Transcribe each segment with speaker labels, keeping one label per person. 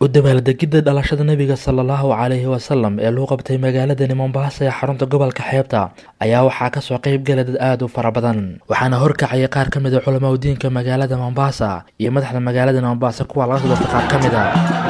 Speaker 1: u dabaaldegidda dhalashada nebiga sala allahu calayhi wasalam ee lagu qabtay magaaladani mombaasa ee xarunta gobolka xeebta ayaa waxaa kasoo qeyb gala dad aada u fara badan waxaana horkacaya qaar ka mid a culamaa udiinka magaalada mombaasa iyo madaxda magaalada mombaasa kuwa laga soo doortay qaar ka mid a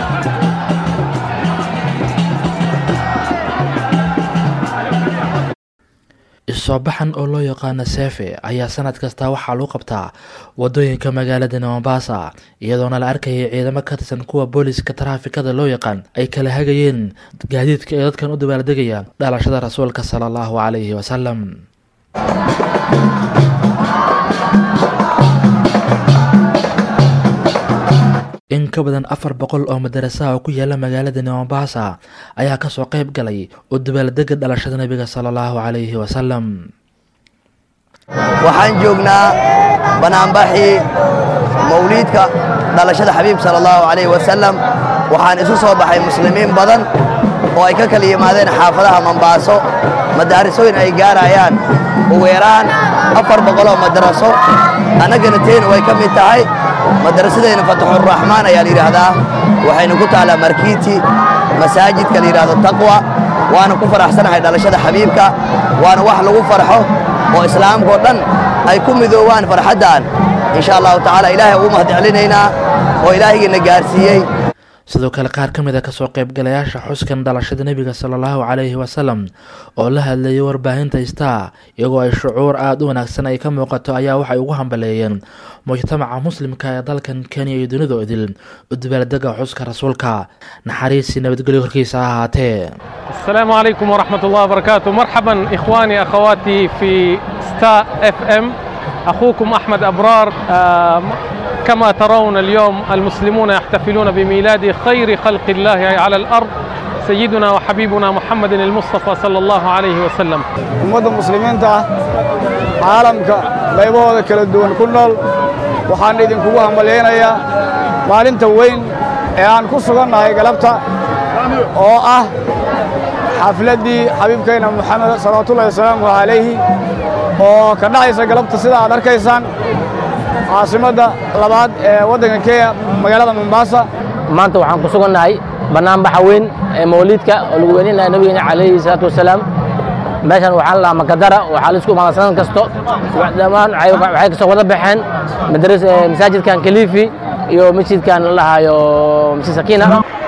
Speaker 1: isoobaxan oo loo yaqaano seefe ayaa sanad kasta waxaa lagu qabtaa wadooyinka magaalada mombasa iyadoona la arkayay ciidamo ka tirsan kuwa booliska taraafikada loo yaqaan ay kala hagayeen gaadiidka ee dadkan u dabaaldegaya dhalashada rasuulka sala allahu calayhi wasalam in ka badan afar boqol oo madarasaha oo ku yaala magaalada mombasa ayaa kasoo qeyb galay oo dabaaldega dhalashada nebiga sala allahu calayhi wasalam
Speaker 2: waxaan joognaa banaanbaxii mawliidka dhalashada xabiib sala allahu calayhi wasalam waxaan isu soo baxay muslimiin badan oo ay ka kala yimaadeen xaafadaha mombaaso madaarisooyin ay gaarayaan ugu yaraan afar boqoloo madaraso annagana teen way ka mid tahay madarasadeenna fataxuraxmaan ayaa la yidhaahdaa waxayna ku taallaa markiiti masaajidka la yidhahdo taqwa waana ku faraxsanahay dhalashada xabiibka waana wax lagu farxo oo islaamkao dhan ay ku midoowaan farxaddan insha allahu tacaala ilaahay ugu mahadcelinaynaa oo ilaahigiina gaarsiiyey
Speaker 1: sidoo kale qaar ka mid a kasoo qaybgalayaasha xuskan dhalashada nebiga sala allahu calayhi wasalam oo la hadlayay warbaahinta star iyagoo ay shucuur aada u wanaagsan ay ka muuqato ayaa waxay ugu hambaleeyeen mujtamaca muslimka ee dalkan kenya iyo dunida idil u dabaaldega xuska rasuulka naxariisi nabadgelyo horkiisa ha ahaatee
Speaker 3: السلام عليكم ورحمة الله وبركاته مرحبا إخواني أخواتي في ستار اف ام أخوكم أحمد أبرار آه، كما ترون اليوم المسلمون يحتفلون بميلاد خير خلق الله على الأرض سيدنا وحبيبنا محمد المصطفى صلى الله عليه وسلم
Speaker 4: ummadda muslimiinta ah caalamka qaybahooda kala duwan ku nool waxaan idinkugu hambalyaynayaa maalinta weyn ee aan ku sugannahay galabta oo ah xafladdii xabiibkayna moxamed salawaatullahi wasalaamu calayhi oo ka dhacaysa galabta sida aad arkaysaan caasimadda labaad ee waddanka kenya magaalada mombaasa
Speaker 5: maanta waxaan ku sugannahay bannaanbaxa weyn ee mawliidka oo lagu weyninaya nabigeena calayhi salaatu wasalaam meeshan waxaa la dhahaa makadara waxaa la isku imaada sanad kasto dhammaan waxay waxay kasoo wada baxeen madaras eh, masaajidkan kalifi iyo masjidkan la dhahaayo masjid sakiina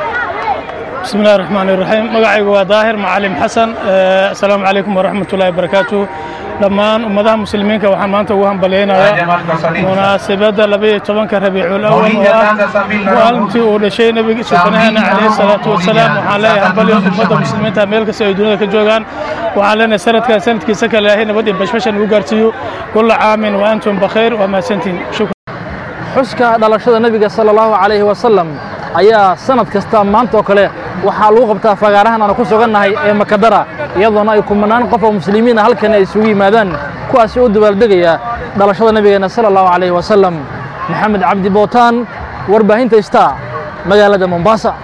Speaker 6: بسم الله الرحمن الرحيم magacaygu waa daahir macalim xasan Eh, asalaamu calaykum waraxmat ullahi wabarakaatu dhammaan ummadaha muslimiinka waxaan maanta ugu hambalyaynayaa munaasabadda labaiyo tobanka rabiicul awal oo ah maalintii uu dhashay nebiga subxaanaheena calayhi salaatu wasalaam waxaan leeyahay hambalyo ummadda muslimiinta meel kasta ay dunida ka joogaan waxaan leenahay sanadkan sanadkiisa kale ilaahay nabad iyo bashbashan ugu gaarsiiyo kulla caamin wa antum bakhayr waa mahadsantihin shukran
Speaker 7: xuska dhalashada nebiga sala allahu calayhi wasalam ayaa sanad kasta maanta oo kale waxaa lagu qabtaa fagaarahan aanu ku sugannahay ee makadara iyadoona ay kumanaan qof oo muslimiina halkan ay isugu yimaadaan kuwaasi u dabaaldegaya dhalashada nebigeena sala allahu calayhi wasalam maxamed cabdi bootaan warbaahinta star magaalada mombasa